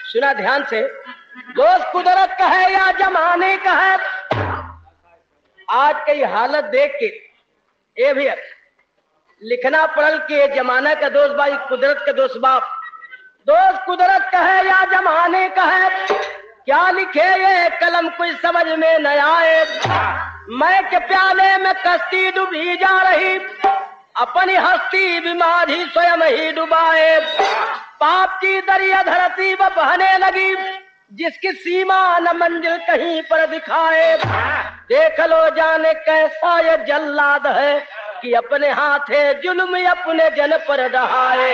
सुना ध्यान से दोस्त कुदरत का है या जमाने का है आज की हालत देख के ए भी लिखना पड़ल कि ये जमाना का दोस्त भाई कुदरत का दोस्त बाप दोस्त कुदरत का है या जमाने का है क्या लिखे ये कलम कुछ समझ में न आए मैं के प्याले में कश्ती डूबी जा रही अपनी हस्ती बीमारी स्वयं ही डुबाए पाप की दरिया धरती व बहने लगी जिसकी सीमा न मंजिल कहीं पर दिखाए देख लो जाने कैसा ये जल्लाद है कि अपने हाथे जुल्म अपने जन पर डहाए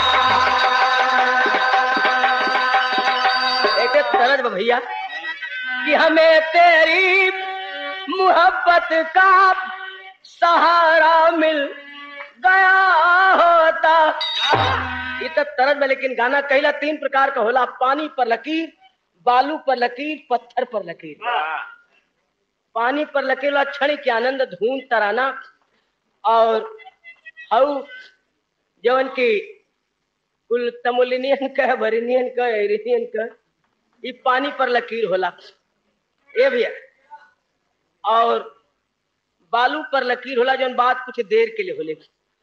एक तरज भैया कि हमें तेरी मोहब्बत का सहारा मिल गया होता ये तो तरज में लेकिन गाना कहला तीन प्रकार का होला पानी पर लकीर बालू पर लकीर पत्थर पर लकीर पानी पर लकीर वाला क्षण के आनंद धूम तराना और हऊ जवन की कुल तमुलिनियन का भरिनियन का एरिनियन का ये पानी पर लकीर होला ए भैया और बालू पर लकीर होला जौन बात कुछ देर के लिए होले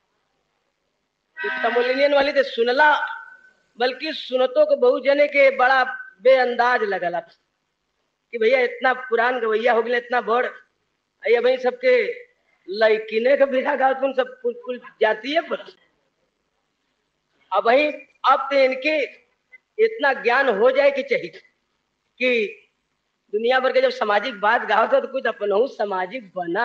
तमुलिनियन वाली तो सुनला बल्कि सुनतो को बहु जने के बड़ा बेअंदाज लगला कि भैया इतना पुरान गवैया हो गया इतना बड़ अया भाई सबके लड़किने का बिना गाँव तुम सब कुल कुल जाती है पर अब भाई अब तो इनके इतना ज्ञान हो जाए कि चाहिए कि दुनिया भर के जब सामाजिक बात गाओ तो कुछ अपन सामाजिक बना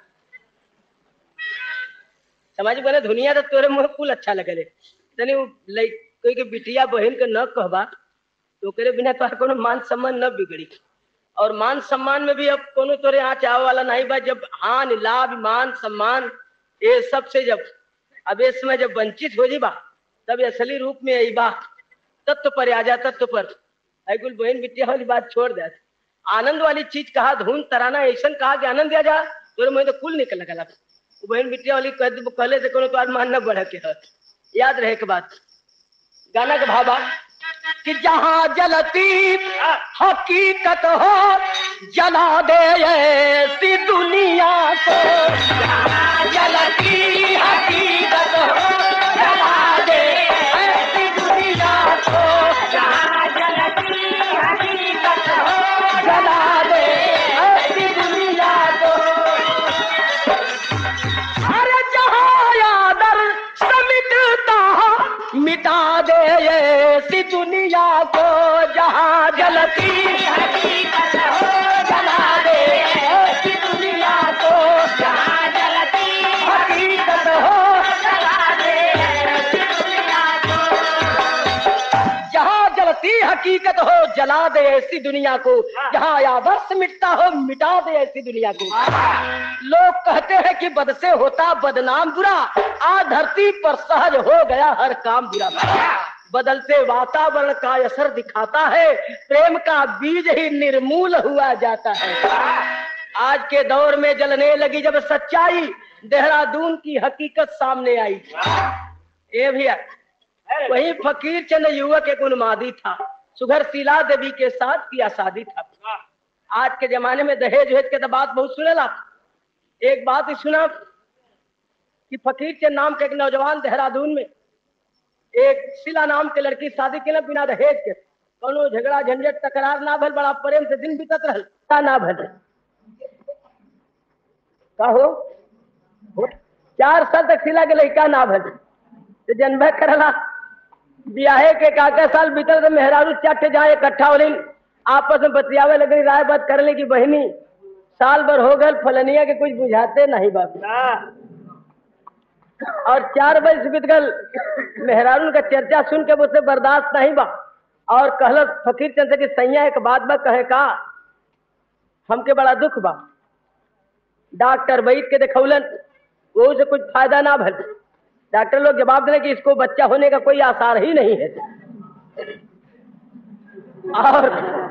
सामाजिक बना दुनिया तो तोरे मुँह कुल अच्छा लगल तनी कोई के बिटिया बहन के न कहबा तो करे बिना तोहर कोनो मान सम्मान न बिगड़ी और मान सम्मान में भी अब कोनो तोरे यहाँ चाव वाला नहीं बा जब हान लाभ मान सम्मान ये सब से जब अब इस समय जब वंचित हो जीबा तब असली रूप में आई बा तत्व पर आ जा तत्व पर कुल बहन बिटिया वाली बात छोड़ दे आनंद वाली चीज कहा धुन तराना ऐसा कहा कि आनंद दिया जा तोरे मुझे तो कुल निकल लगा बहन बिटिया वाली कह कहले से कोनो तो मान न बढ़ के है याद रहे के बात गाना के भाबा कि जहां जलती हकीकत हो जला दे ऐसी दुनिया को जहां जलती हकीकत हो जला दे ऐसी दुनिया को जहां जलती हकीकत हो जला दे ऐसी दुनिया को अरे जहां यादर समिटता मिटा दे ऐसी दुनिया को जहां जलती हकीकत हो जला दे ऐसी दुनिया को जहां जलती हकीकत हो जला दे ऐसी दुनिया को जहां जलती हकीकत हो जला दे ऐसी दुनिया को जहां आदर्श मिटता हो मिटा दे ऐसी दुनिया को लोग कहते हैं कि बद से होता बदनाम बुरा आ धरती पर सहज हो गया हर काम बुरा बदलते वातावरण का असर दिखाता है प्रेम का बीज ही निर्मूल हुआ जाता है आज के दौर में जलने लगी जब सच्चाई देहरादून की हकीकत सामने आई ए भैया वही फकीर चंद युवक एक उन्मादी था सुघर शीला देवी के साथ किया शादी था आज के जमाने में दहेज वहेज के तो बात बहुत सुनेला एक बात ही सुना कि फकीर के नाम के एक नौजवान देहरादून में एक शिला नाम के लड़की शादी के बिना दहेज के कोनो झगड़ा झंझट तकरार ना भल बड़ा प्रेम से दिन बीतत रहल का ना भल का हो हो? चार साल तक शिला के लड़का ना भल तो जन्म करला ब्याहे के काका साल बीतल तो मेहरारू चाटे जहाँ इकट्ठा हो आपस में बतियावे लगे राय बात कर ले की बहनी साल भर हो गल फलनिया के कुछ बुझाते नहीं बाप और चार बजे बीत गल मेहरारून का चर्चा सुन के मुझसे बर्दाश्त नहीं बा और कहल फकीर चंद की सैया एक बात बा कहे का हमके बड़ा दुख बा डॉक्टर वैद के देखौलन वो से कुछ फायदा ना भल डॉक्टर लोग जवाब दिले कि इसको बच्चा होने का कोई आसार ही नहीं है और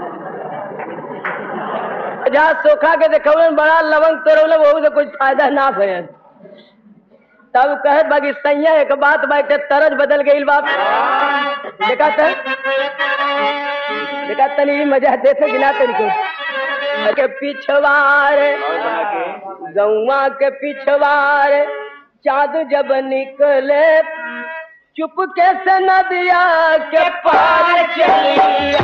जहाँ सोखा के देखौलन बड़ा लवंग तोड़ौले वो से कुछ फायदा ना भयल तब कहे बाकी सैया एक बात बाटे तरज बदल गई बाप देखा था देखा तनी मजा देते गिना तनिको के पिछवार गौवा के पिछवार चाँद जब निकले चुपके से नदिया के पार चली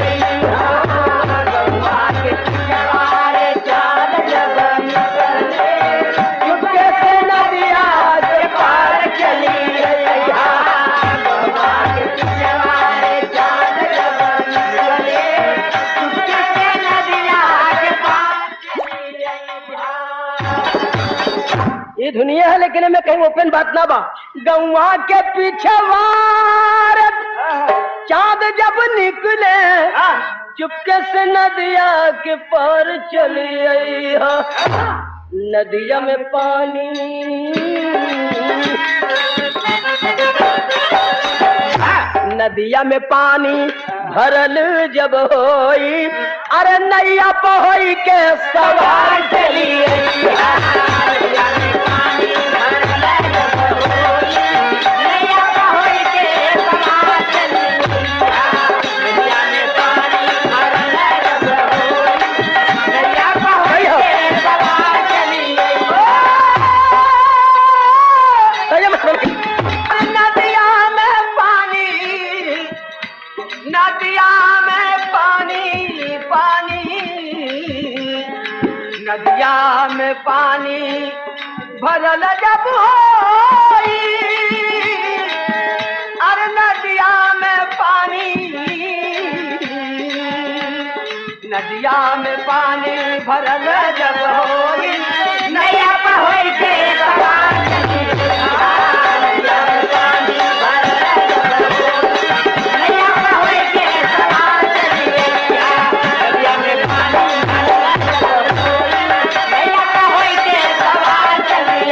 गौवा के पिछवार चाँद जब निकले चुपके से नदिया के पार चली गौवा के पिछवार चाँद जब निकले चुपके से नदिया के पार चली ये दुनिया है लेकिन मैं कहीं ओपन बात ना बा गौवा के पीछे वार चांद जब निकले चुपके से नदिया के पार चली आई हा। नदिया में पानी नदिया में पानी भरल जब होई अरे नैया पहोई के सवार चली आई नदिया में पानी नदिया में पानी पानी नदिया में पानी भरल जब होई अरे नदिया में पानी नदिया में पानी भरल जब होई नैया पहोई के सवार चली नदिया में पानी भरल जब होई, नैया पहोई के सवार चली नदिया में पानी भरल जब होई, नैया पहोई के सवार चली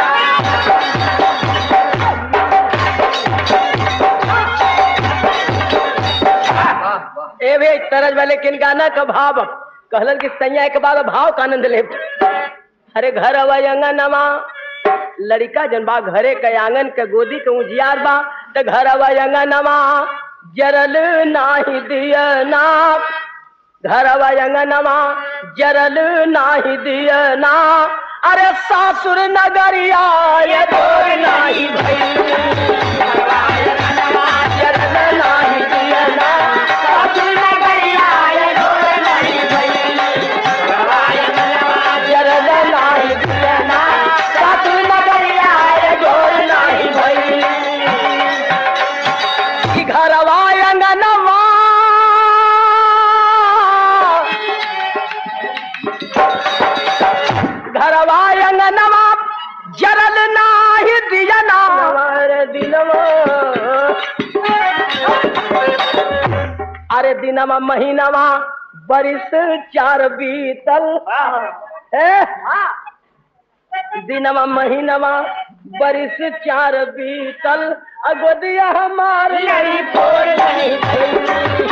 ए भे तरज वाले किन गाना का भाव कहलन कि सैया के बाद भाव का आनंद ले अरे घर अवा अंगनमा लड़का जन बा घरे के आंगन के गोदी के उजियार बा त घर अवा अंगनमा जरल नाही दिया ना घर अवा अंगनमा जरल नाही दिया ना अरे सासुर नगरिया ये तोर नाही भई जरल नाही दिया ना सासुर नगरिया ये तोर नाही भई जरल नाही दिया ना सासुर नगरिया ये तोर नाही भई कि घरवा अंगनवा घरवा अंगनवा जरल नाही दियना दिनवा अरे दिनवा महीनवा बरिस चार बीतल ए? दिनवा महीनवा बरिस चार बीतल अगोदिया हमार नहीं फोड़ नहीं भई।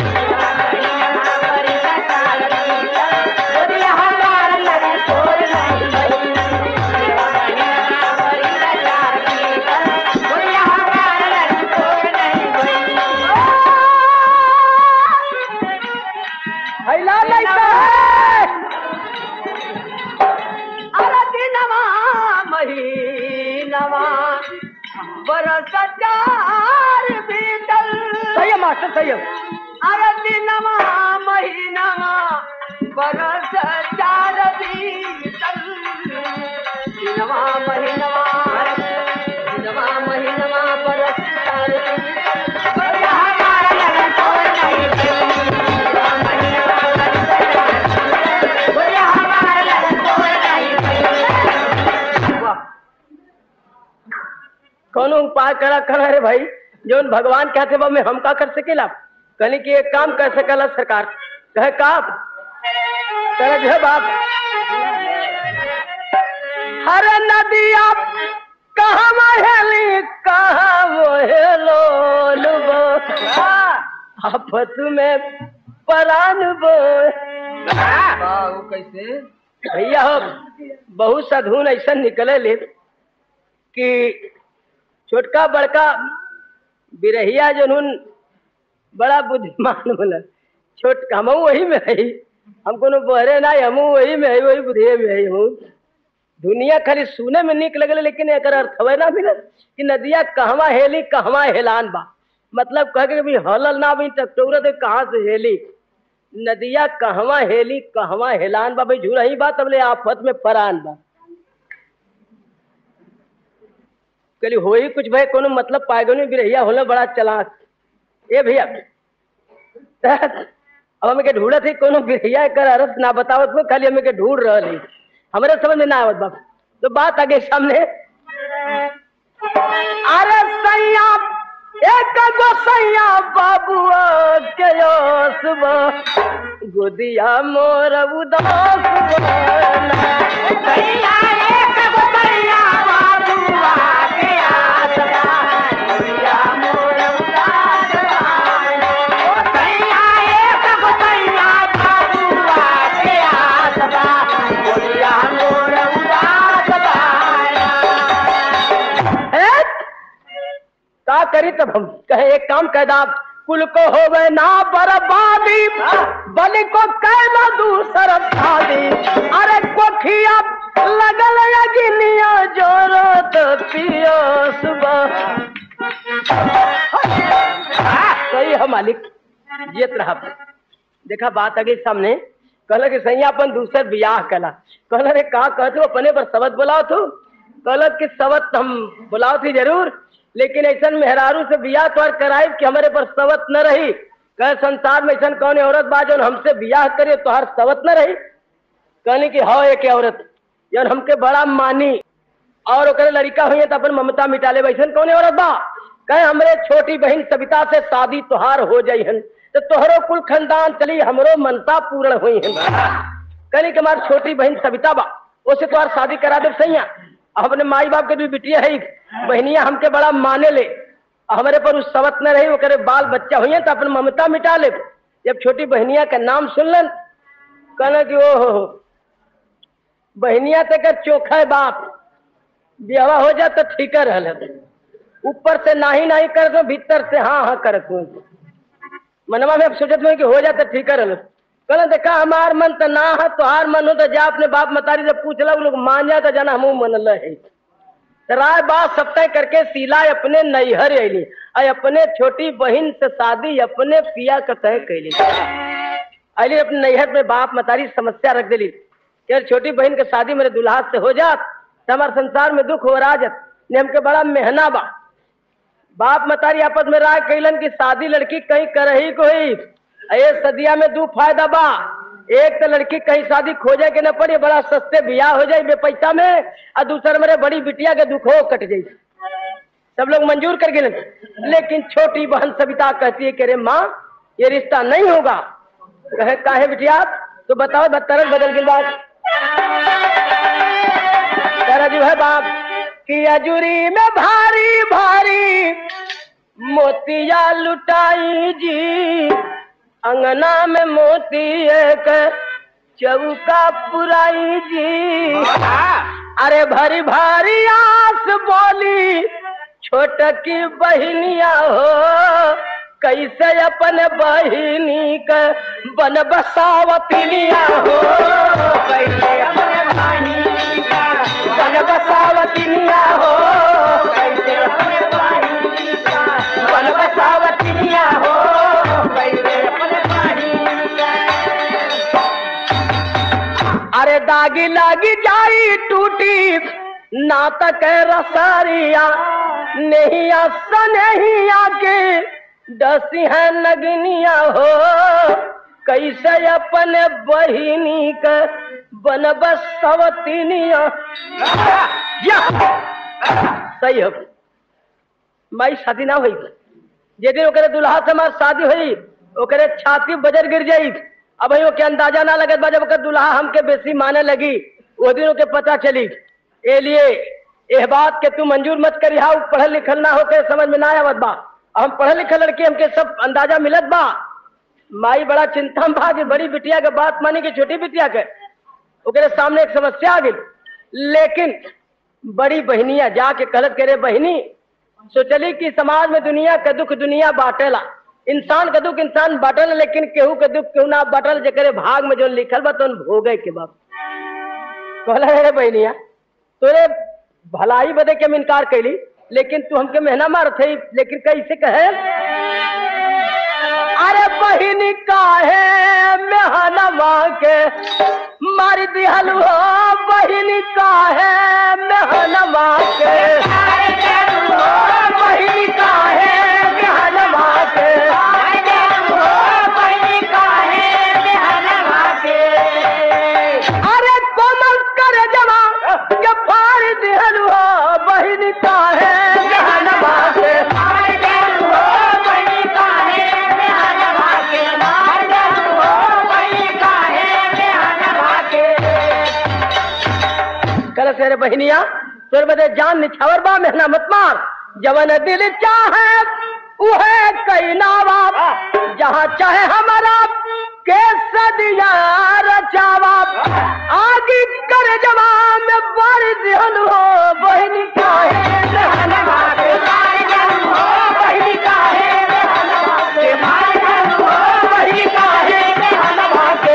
गोदिया हमार नहीं फोड़ नहीं भई। गोदिया हमार नहीं फोड़ नहीं भई। हैला लइका है। अरे दिनवा महीनवा बरस चार बीतल सही है मास्टर सही है अरे दिनवा महीनवा बरस चार बीतल दिनवा महीनवा दिनवा महीनवा बरस चार बीतल गोरिया हमारा लगन छोड़ नहीं गई। दिनवा महीनवा बरस चार बीतल। गोरिया हमारा लगन छोड़ नहीं गई। वाह कौनो उपाय करा करा रे भाई जो भगवान कहते बा में हम का कर सकेला कहने की एक काम कर सकला सरकार कहे का करे जो है बाप हर नदिया कहाँ महली कहाँ मोहेलो लुबो आफत में परान बो कैसे भैया हो बहुत साधुन ऐसा निकले ले कि छोटका बड़का बिरहिया जनून बड़ा बुद्धिमान बोला छोट हमहू वही में है हम कोनो बहरे ना हमहू वही में है वही बुधिए में है हमहू दुनिया खाली सुने में निक लगले लेकिन एकर अर्थ हवे ना भी कि नदिया कहवा हेली कहवा हेलान बा मतलब कह के भी हलल ना भी तब टोरत कहाँ से हेली नदिया कहवा हेली कहवा हेलान बा भाई झूरही बा तबले आफत में परान बा कहली होई कुछ भाई कोनो मतलब पाएगो बिरहिया होला बड़ा चलाक ए भैया अब हमें के ढूंढत ही कोनो बिरहिया कर अर्थ ना बतावत हो खाली हमें के ढूंढ रहल ही हमरे समझ में ना आवत बाप तो बात आगे सामने अरे सैया एक गो सैया बाबुआ के ओसबा गोदिया मोर उदास बना। सैया एक गो सैया बाबुआ के आसरा, गोदिया मोर उदास बना। ओ सैया एक गो सैया बाबुआ के आसरा, गोदिया मोर उदास बना। ए? का करी तब हम कहे एक काम कह दा कुल को होवे ना बर्बादी बल को कहना दूसर शादी अरे कोठिया लगल अगिनिया जोरो तो पियो सुबह सही है मालिक जियत रहा देखा बात आगे सामने कहला कि सही अपन दूसर बियाह कला कहला रे का कहते हो अपने पर सबत बुलाओ तू कहला कि सबत हम बुलाओ थी जरूर लेकिन ऐसा मेहरारू से बियाह तो कराई कि हमारे पर सवत न रही कह संसार में ऐसा कौन औरत बा जो हमसे बियाह करे तो हर सवत न रही कहने की हाँ एक औरत जौन हमके बड़ा मानी और ओकरे लड़का हुई तो अपन ममता मिटा ले वैसन कौन औरत बा कहे हमरे छोटी बहन सविता से शादी तुहार हो जाई हन तो तोहरो कुल खानदान चली हमरो मनता पूर्ण हुई हन कहनी कि हमारी छोटी बहन सविता बा उसे तुहार शादी करा दे सैया अपने माई बाप के भी बिटिया है बहनिया हमके बड़ा माने ले हमारे पर उस सवत न रही ओकरे बाल बच्चा हुई तो अपन ममता मिटा ले जब छोटी बहनिया का नाम सुनलन कहना कि ओ हो बहनिया तक चोखा है बाप ब्याह हो जा तो ठीक रहल है ऊपर से नाही नाही कर दो भीतर से हाँ हाँ कर दो मनवा में अब सोचत हूँ कि हो जा तो ठीक रहल कहना देखा हमार मन तो ना है तोहार मन हो तो जा अपने बाप मतारी से पूछ लो लोग मान जा तो जाना हम मन है राय बात सब तय करके सीला अपने नैहर अली और अपने छोटी बहन से शादी अपने पिया का तय कैली अली अपने नैहर में बाप मतारी समस्या रख दिली कि यार छोटी बहन के शादी मेरे दुल्हा से हो जात तो हमारे संसार में दुख हो राजत ने हमके बड़ा मेहना बा बाप मतारी आपस में राय कैलन की शादी लड़की कहीं करही कोई ये सदिया में दू फायदा बा एक तो लड़की कहीं शादी खोजे के न पड़ी बड़ा सस्ते बियाह हो जाए बेपैसा में और दूसर मेरे बड़ी बिटिया के दुख हो कट जाई सब लोग मंजूर कर गए लेकिन छोटी बहन सविता कहती है कि अरे माँ ये रिश्ता नहीं होगा कहे काहे बिटिया तो बताओ तरह बदल गई बात तरह जो है बाप कि अजूरी में भारी भारी मोतिया लुटाई जी अंगना में मोती एक चौका पुराई जी अरे भरी भारी आस बोली छोट की बहनिया हो कैसे अपन बहिनी के बन बसावतिनिया हो कैसे अपन बहिनी का बन बसावतिनिया हो कैसे अपन बहिनी का बन बसावतिनिया हो कैसे अपन बहिनी का अरे दागी लागी जाई टूटी नातक रसारिया नहीं नहीं आके डसी है नगनिया हो कैसे अपन बहिनी के बनब सवतिनिया या सही हो माई शादी ना हुई जे दिन ओकरे दुल्हा से हमार शादी हुई ओकरे छाती बजर गिर जाई अब वही के अंदाजा ना लगत बा जब ओकर दुल्हा हमके बेसी माने लगी वो दिन ओके पता चली ए लिए एह बात के तू मंजूर मत करी हा पढ़ल लिखल ना होके समझ में ना आवत बा हम पढ़ल लिखल लड़की हमके सब अंदाजा मिलत बा माई बड़ा चिंता में बा कि बड़ी बिटिया के बात मानी कि छोटी बिटिया के ओकरे सामने एक समस्या आ गई लेकिन बड़ी बहनिया जाके कहलत करे बहनी सोचली कि समाज में दुनिया का दुख दुनिया बाटेला इंसान का दुख इंसान बटल लेकिन केहू के दुख केहू ना बटल जेकरे भाग में जो लिखल बा तो भोगे के बाप कहला रे बहनिया तोरे भलाई बदे के हम इनकार कैली लेकिन तू हमके मेहना मार थे लेकिन कैसे कहे अरे बहिनी काहे मेहनवा के मार दिहल हो बहिनी काहे मेहनवा के बहिनी काहे मेहनवा के अरे कोमल कर जमा के फाड़ दिहल हो बहिनी काहे मेहनवा के कल तेरे बहनिया तोर बदे जान निछावर बा मेहना मत मार जवन दिल चाहे उहे कई नावा जहाँ चाहे हमारा के सदिया रचावा आगे कर जवा में बार दिहन हो बहनी काहे मेहनवा के बहनी काहे मेहनवा के बहनी काहे मेहनवा के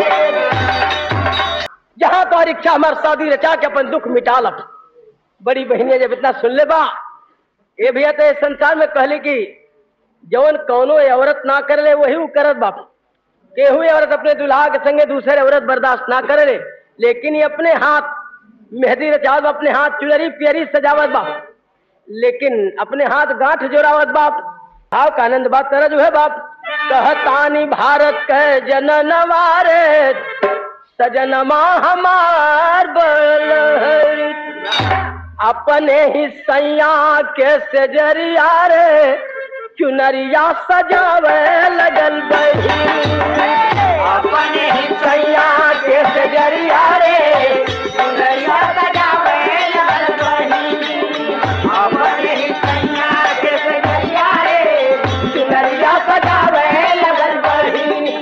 जहाँ तो इच्छा हमार शादी रचा के अपन दुख मिटा लट बड़ी बहनिया जब इतना सुन ले बा ये भैया तो इस संसार में कहले कि जवन कौनो ये औरत ना कर ले वही उ करत बाप केहू ये औरत अपने दुल्हा के संगे दूसरे औरत बर्दाश्त ना करे ले लेकिन ये अपने हाथ मेहंदी रचावत बा, अपने हाथ चुनरी पियरी सजावत बाप लेकिन अपने हाथ गांठ जोड़ावत बाप भाव का आनंद बात तरह जो है बाप कहतानी भारत कह जननवारे सजनमा हमार बलहरी अपने ही सैया के सजरिया रे चुनरिया सजावे लगल बही अपने ही सैया के सजरिया रे चुनरिया सजावे लगल बही अपने ही सैया के सजरिया रे चुनरिया सजावे लगल बही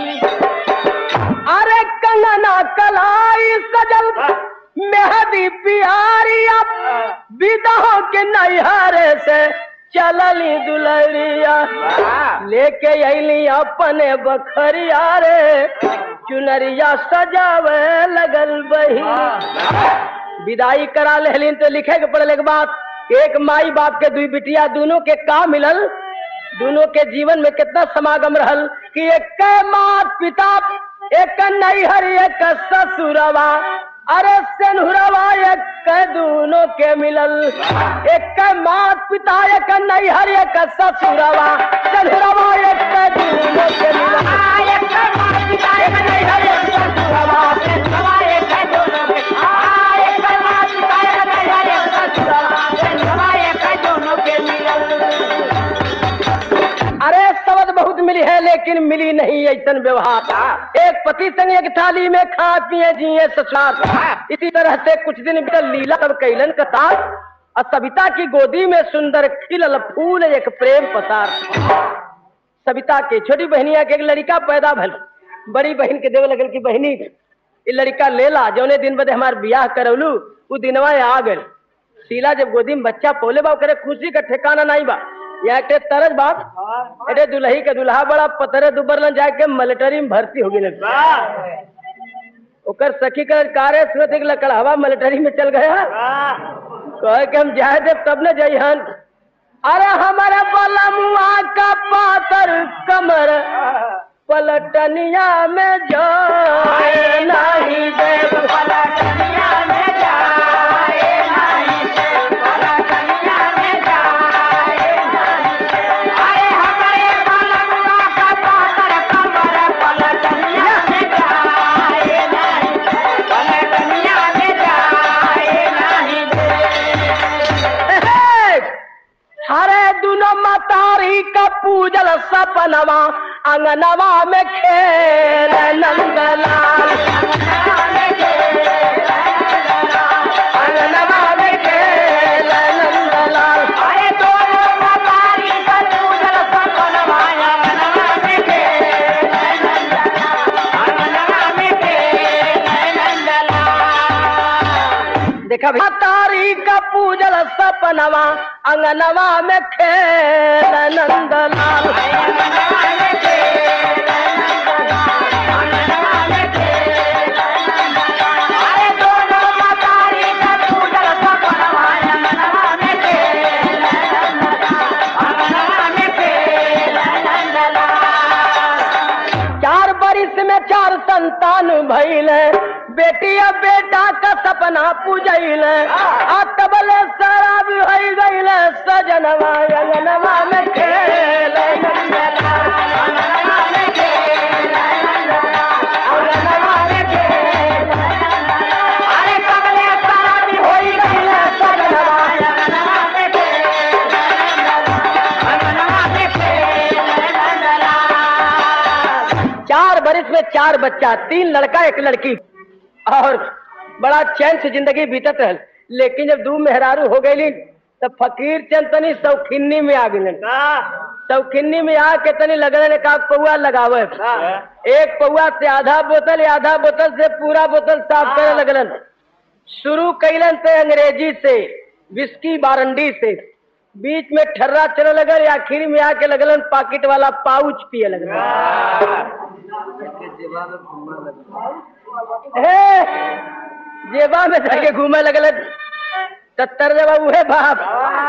अरे कंगना कलाई सजल मेहदी पियारिया विदाह के नैहरे से चलली दुलरिया लेके अली अपने बखरिया रे चुनरिया सजावे लगल बही विदाई करा लेहलिन तो लिखे के पड़ल एक बात एक माई बाप के दुई बिटिया दोनों के का मिलल दोनों के जीवन में कितना समागम रहल कि एक मात पिता एक नैहर एक ससुरवा अरे सेनुरवा एक दोनों के मिलल एक मात पिता एक नैहर एक ससुरवा सेनुरवा एक दोनों के मिलल एक मात पिता एक नैहर एक ससुरवा सेनुरवा एक दोनों के आ, एक मात पिता एक नैहर एक ससुरवा सेनुरवा एक दोनों के मिलल अरे सबद बहुत मिली है लेकिन मिली नहीं ऐसा व्यवहार एक पति संग एक थाली में खा पिए जिए ससुराल इसी तरह से कुछ दिन बीतल लीला तब कैलन कतार और सविता की गोदी में सुंदर खिलल फूल एक प्रेम पसार सविता के छोटी बहनिया के एक लड़का पैदा भल बड़ी बहन के देवे लगल की बहनी ये लड़का ले ला जौने दिन बदे हमार बियाह करौलू वो दिनवा आ गल शीला जब गोदी में बच्चा पोले बा करे खुशी का ठिकाना नहीं बा यहाँ के तरज बाप अरे दुल्ही के दुल्हा बड़ा पतरे दुबर लन जाके मिलिट्री में भर्ती हो गई ओकर सखी कर कार्य सुनत एक लकड़हवा मिलिट्री में चल गया कहे के हम जाए दे तब न जइहन अरे हमारे बलमुआ का पातर कमर पलटनिया में जाए नहीं दे पलटनिया में जाए नहीं दे पलटनिया में जाए अरे हमारे बलमुआ का पातर कमर पलटनिया में जाए नहीं पलटनिया में जाए नहीं दे हरे दुनो मतारी का पूजल सपनवा अंगनवा में खेल नंदलाल अंगनवा में खेल नंदलाल अरे दोनों मतारी का पूजल सपनवा अंगनवा में खेल नंदलाल अंगनवा में खेल नंदलाल देखा भैया तारी का पूजल सपनवा अंगनवा में खेल नंदलाल बरिस में चार संतान भइल बेटिया बेटा का सपना पूजैल आ तबले शराब भई गइल सजनवा अंगनवा में खेल अरे तबले शराब होई गइल सजनवा चार बरिस में चार बच्चा तीन लड़का एक लड़की और बड़ा चैन से जिंदगी बीतत रहल लेकिन जब दू मेहरारू हो गई तब फकीर चंद तनी सौखिन्नी में आ गए सौखिन्नी में आके तनी लगल ने का पौआ लगावे एक पौआ से आधा बोतल या आधा बोतल से पूरा बोतल साफ करे लगलन शुरू कैलन से अंग्रेजी से विस्की बारंडी से बीच में ठर्रा चले लगल आखिर में आके लगलन पाकिट वाला पाउच पिए लगल हे, जेबा में जाके घूमे लगल सत्तर जेबा उहे बाप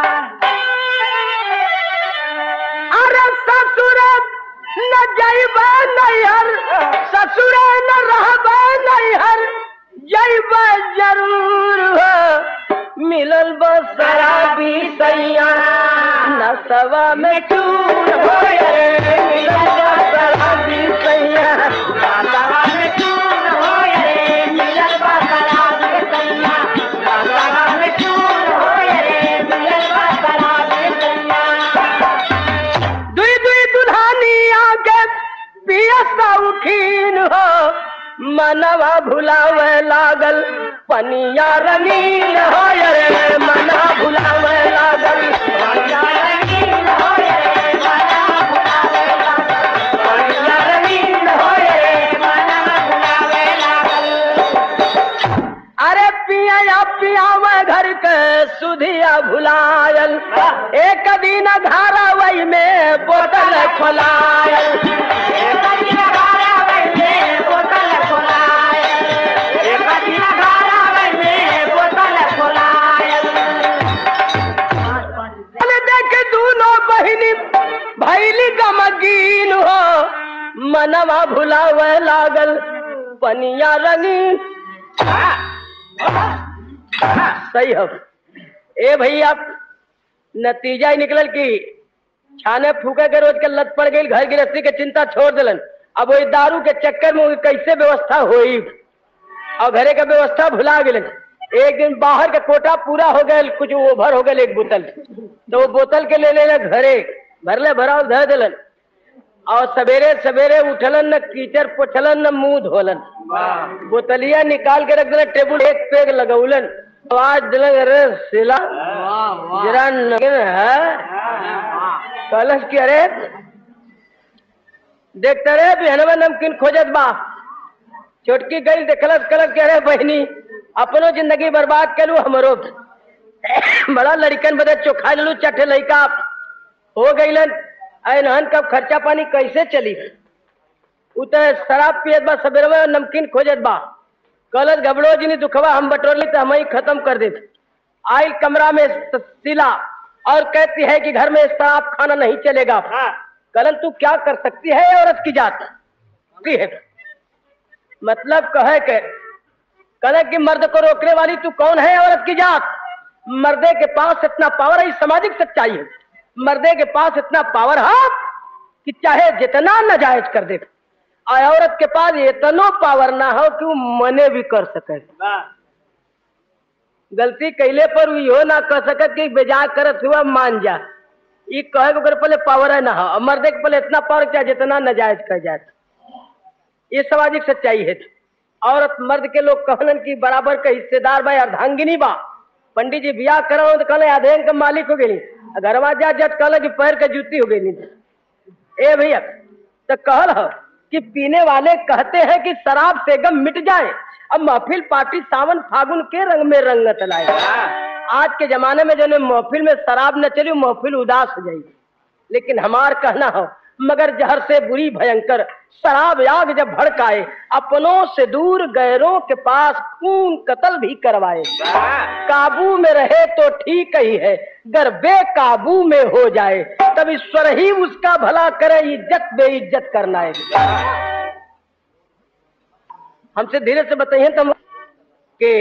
अरे ससुर न जैबा नैहर ससुर न रहबा नैहर जैबा जरूर हो मिलल बसराबी सैया नसवा में चूर हो रे मिलल बसराबी सैया नसवा में चूर हो रे मिलल बसराबी सैया नसवा में चूर हो रे मिलल बसराबी सैया दुई दुई दुल्हानी आके पियसा उठीन हो मनवा भुलावे लागल पनिया रंगीन हो रे मना भुलावे लागल पनिया रंगीन हो रे मना भुलावे लागल पनिया रंगीन हो रे मना भुलावे लागल अरे पिया पियावे घर के सुधिया भुलायल एक दिन धारावई में बोतल खोलायल एक दिन धारावई में बोतल खोलायल एक दिन धारावई में बोतल खोलायल अरे देख दूनो बहिनी भैली गमगीन हो मनवा भुलावे लागल पनिया रंगीन सही हो ए भैया नतीजा ही निकलल कि छाने फूके के रोज के लत पड़ गई घर गृहस्थी के चिंता छोड़ दिलन अब वही दारू के चक्कर में कैसे व्यवस्था होई और घरे का व्यवस्था भुला गए एक दिन बाहर के कोटा पूरा हो गए कुछ ओभर हो गए एक बोतल तो वो बोतल के ले लेना घरे भरले भराव धर दिलन और सवेरे सवेरे उठलन न कीचड़ पोछलन न मुंह धोलन बोतलिया निकाल के रख दिला टेबुल एक पेग लगौलन आवाज दिलन अरे सिला जरा नगिन है कलश की अरे देखते रे बिहनवा नमकीन खोजत बा छोटकी गई देखलस कलश के अरे बहनी अपनो जिंदगी बर्बाद कलू हमरो बड़ा लड़कन बदे चोखा लू चटे लड़का हो गईलन ऐनहन कब खर्चा पानी कैसे चली उ त शराब पियत बा सवेरे में नमकीन खोजत बा कलत घबड़ो जिनी दुखवा हम बटोरली तो हम ही खत्म कर दे आयल कमरा में स- सिला और कहती है कि घर में शराब खाना नहीं चलेगा कलन तू क्या कर सकती है औरत की जात की है मतलब कहे के कहे कि मर्द को रोकने वाली तू कौन है औरत की जात मर्दे के पास इतना पावर है ये सामाजिक सच्चाई है मर्दे के पास इतना पावर है कि चाहे जितना नाजायज कर दे और औरत के पास इतनो पावर ना हो कि वो मने भी कर सके गलती कैले पर वो इहो ना कर सके कि बेजा करत हुआ मान जा ये कहे के ओकरे पहले पावर है ना हो और मर्दे के पहले इतना पावर चाहे जितना नाजायज कर जाए ये सामाजिक सच्चाई है औरत मर्द के लोग कहलन की बराबर का हिस्सेदार बा अर्धांगिनी बा पंडित जी बियाह करो तो कहले आधेन का मालिक हो गई घरवा जा जज कहल कि पैर के जूती हो गई ए भैया तो कहल हो कि पीने वाले कहते हैं कि शराब से गम मिट जाए अब महफिल पार्टी सावन फागुन के रंग में रंगत लाए आज के जमाने में जो ने महफिल में शराब न चली वो महफिल उदास हो जाएगी लेकिन हमार कहना हो मगर जहर से बुरी भयंकर शराब आग जब भड़काए अपनों से दूर गैरों के पास खून कत्ल भी करवाए काबू में रहे तो ठीक ही है गर बेकाबू में हो जाए तब ईश्वर ही उसका भला करे इज्जत बेइज्जत करना है हमसे धीरे से बताइए तो हम के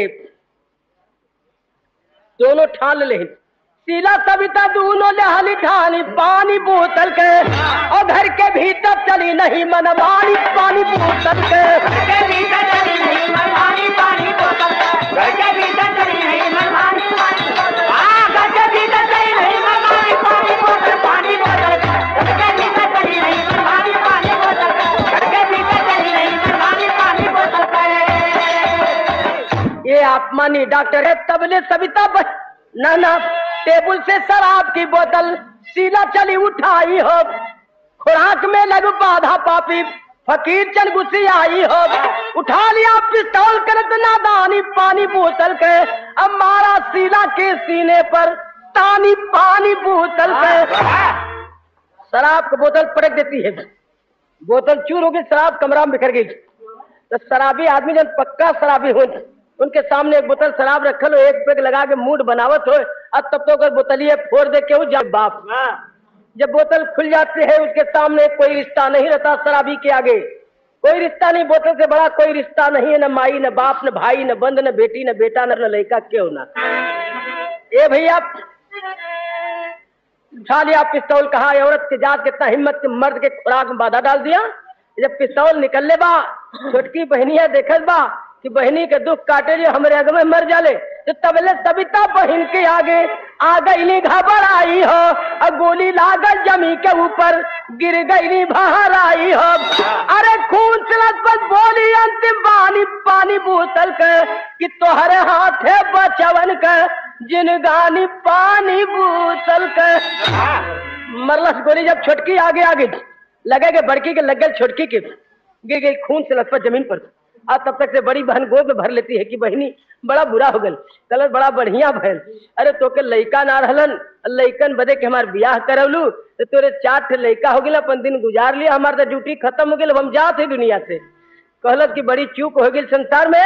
दोनों ठान ले सीला सविता दोनों ले हली ठानी पानी बोतल के और घर के भीतर चली नहीं मनमानी पानी बोतल के के भीतर चली नहीं मनमानी पानी बोतल घर के भीतर चली नहीं मनमानी पानी बोतल हाँ घर के भीतर चली नहीं मनमानी पानी बोतल पानी बोतल घर के भीतर चली नहीं मनमानी पानी बोतल घर के भीतर चली नहीं मनमानी पानी बोतल ये आप मानी डॉक्टर है तबले सविता बच ना ना टेबल से शराब की बोतल सीला चली उठाई हो खुराक में लग बाधा पापी फकीर चल गुस्सी आई हो उठा लिया पिस्तौल करत नादानी पानी बोतल के अब मारा सीला के सीने पर तानी पानी बोतल के शराब की बोतल पटक देती है बोतल चूर हो गई शराब कमरा में बिखर गई तो शराबी आदमी जब पक्का शराबी हो उनके सामने एक बोतल शराब रखल हो एक पेग लगा के मूड बनावत हो अब तब तो अगर बोतलिए फोड़ दे के हो जब बाप जब बोतल खुल जाती है उसके सामने कोई रिश्ता नहीं रहता शराबी के आगे कोई रिश्ता नहीं बोतल से बड़ा कोई रिश्ता नहीं है न माई न बाप न भाई न बंद न बेटी न बेटा न लड़का क्यों ना ए भैया उठा लिया पिस्तौल कहा ये औरत के जात कितना हिम्मत के मर्द के खुराक में बाधा डाल दिया जब पिस्तौल निकलले बा छोटकी बहनिया देखत बा कि बहनी के दुख काटे लिए हमरे अग में मर जाले तो तबले सविता बहन के आगे आ गईली घबर आई हो और गोली लागल जमी के ऊपर गिर गईली बाहर आई हो अरे खून चलत पर बोली अंतिम पानी पानी बोतल के कि तोहरे हाथ है बचवन के जिन गानी पानी बोतल के मरलस गोली जब छोटकी आगे आगे लगे के बड़की के लग गए छोटकी के गिर गई खून से लथपथ जमीन पर और तब तक से बड़ी बहन गोद में भर लेती है कि बहनी बड़ा बुरा हो गल कलर बड़ा बढ़िया भैल अरे तो के लइका ना रहलन लइकन बदे के हमार बियाह करवलू तो तोरे चार ठे लइका हो गया अपन दिन गुजार लिया हमार तो ड्यूटी खत्म हो गई हम जाते दुनिया से कहलत कि बड़ी चूक हो गई संसार में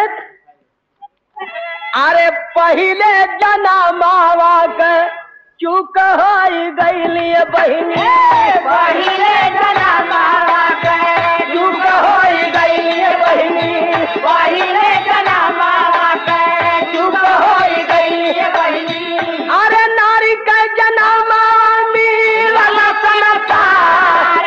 अरे पहले जना मावा के चूक हो गईली बहिनी पहिले जना मावा के चूक हो गईली बहिनी पहिले जना मावा के चूक हो गईली बहिनी अरे नारी के जन्म मिलल संसार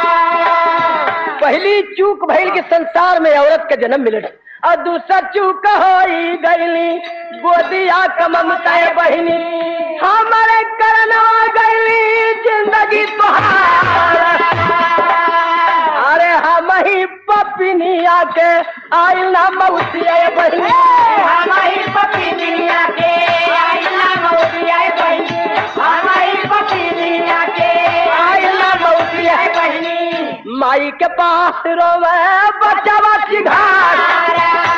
पहली चूक भइल के संसार में औरत के जन्म मिले और दूसरा चूक हो गईली गोदिया का ममता बहिनी हमारे करना गईली जिंदगी तुहार अरे हम ही पपिनिया के आइल ना मौसिया बहिनी हमारी पपी दुनिया के आईला मौसिया बहिनी हमारी पपी दुनिया के आईला मौसिया बहिनी माई के पास रोवे बचावा की घाट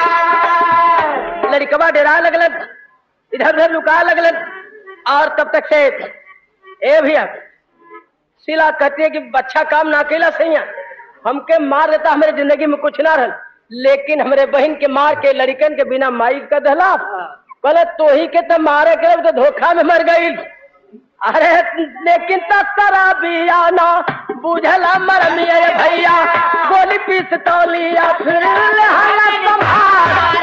लड़कवा डरा लगलन इधर उधर लुका लगलन और तब तक से ए भैया शिला कहती है कि अच्छा काम ना अकेला सही है हमके मार देता हमारे जिंदगी में कुछ ना रहल लेकिन हमारे बहन के मार के लड़कन के बिना माई का दहला कहले तो ही के तो मारे के तो धोखा में मर गई अरे लेकिन तरा भी आना बुझला मर मिया भैया गोली पीस तौलिया फिर हालत संभाल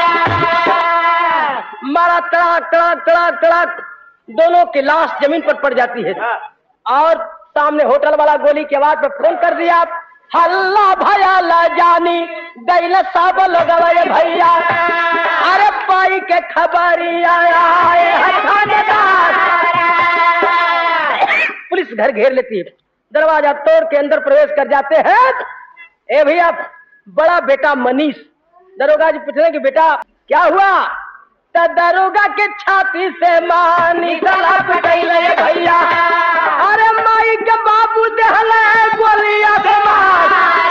मारा तड़ाक तड़ाक तड़ाक तड़ाक दोनों की लाश जमीन पर पड़ जाती है और सामने होटल वाला गोली की आवाज पर फोन कर दिया हल्ला भया ला जानी गैल सब लोग भैया अरे पाई के खबरी आया है थानेदार। पुलिस घर घेर लेती है दरवाजा तोड़ के अंदर प्रवेश कर जाते हैं ए भैया बड़ा बेटा मनीष दरोगा जी पूछ रहे कि बेटा क्या हुआ तो दरोगा के छाती से मानी गला पिटैले भैया अरे माई के बाबू देहले गोलिया के मार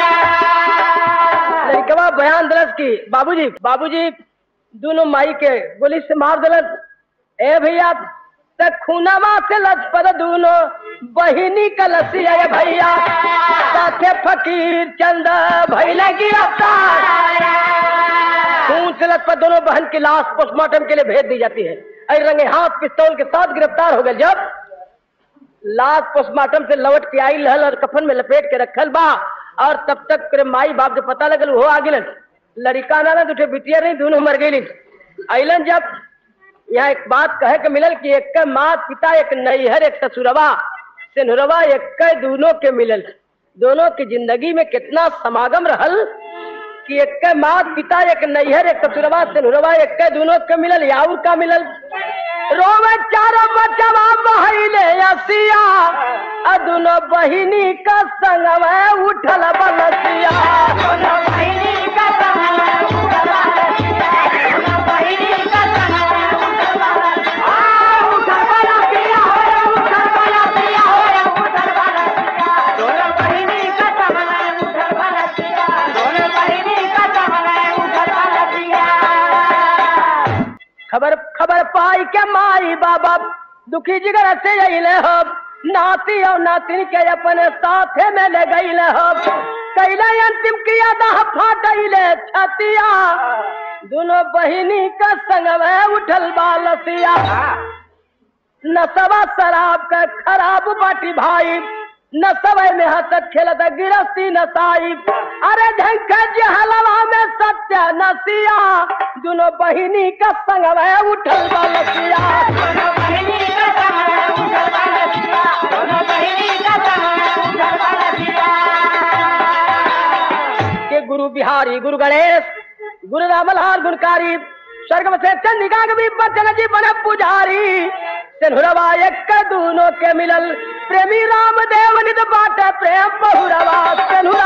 लड़कवा बयान दरस की बाबूजी बाबूजी दोनों माई के गोली से मार दिलन ए भैया तक खूनामा से लजपत दोनों बहिनी कलसी है भैया साथे फकीर चंद भैले गिरफ्तार खून से लथपथ दोनों बहन की लाश पोस्टमार्टम के लिए भेज दी जाती है अरे रंगे हाथ पिस्तौल के साथ गिरफ्तार हो गए जब लाश पोस्टमार्टम से लौट के आई लहल और कफन में लपेट के रखल बा और तब तक करे माई बाप के पता लगल वो आ गिलन लड़का ना दुठे बिटिया नहीं दोनों मर गई अलन जब यहाँ एक बात कहे के मिलल कि एक मात पिता एक नैहर एक ससुरवा सिनहुरवा एक दोनों के मिलल दोनों की जिंदगी में कितना समागम रहल कि एक मात पिता एक नैहर एक ससुरवा सिनहुरवा एक दोनों के मिलल याउर का मिलल रोवे चारो बचवा बहले असिया आ दोनों बहिनी का संग में उठल बलसिया दोनों बहिनी का संग उठल बलसिया दोनों बहिनी का संग उठल बलसिया आ उठल बलसिया हो उठल बलसिया हो उठल बलसिया दोनों बहिनी का संग उठल बलसिया दोनों बहिनी का संग उठल बलसिया खबर खबर पाई के माई बाबा दुखी जिगर से अले हो नाती और नातिन के अपने साथे में ले गईले हो कैले अंतिम क्रिया दाह फाटैले छतिया दोनों बहिनी का संग में उठल बालसिया नसवा शराब का खराब बाटी भाई नसवे में हंसत खेलत गिरस्ती नसाई अरे ढंग जहलवा में सत्य नसिया दोनों बहिनी का संग में उठल बालसिया दोनों बहिनी का संग उठल बलसिया दोनों बहिनी का संग उठल बलसिया के गुरु बिहारी गुरु गणेश गुरु रामलाल गुणकारी स्वर्ग में से चंदिका के भी बचन जी बने पुजारी सिन्हुरवा एक दोनों के मिलल प्रेमी राम देव नित बाट प्रेम बहुरवा सिन्हुरा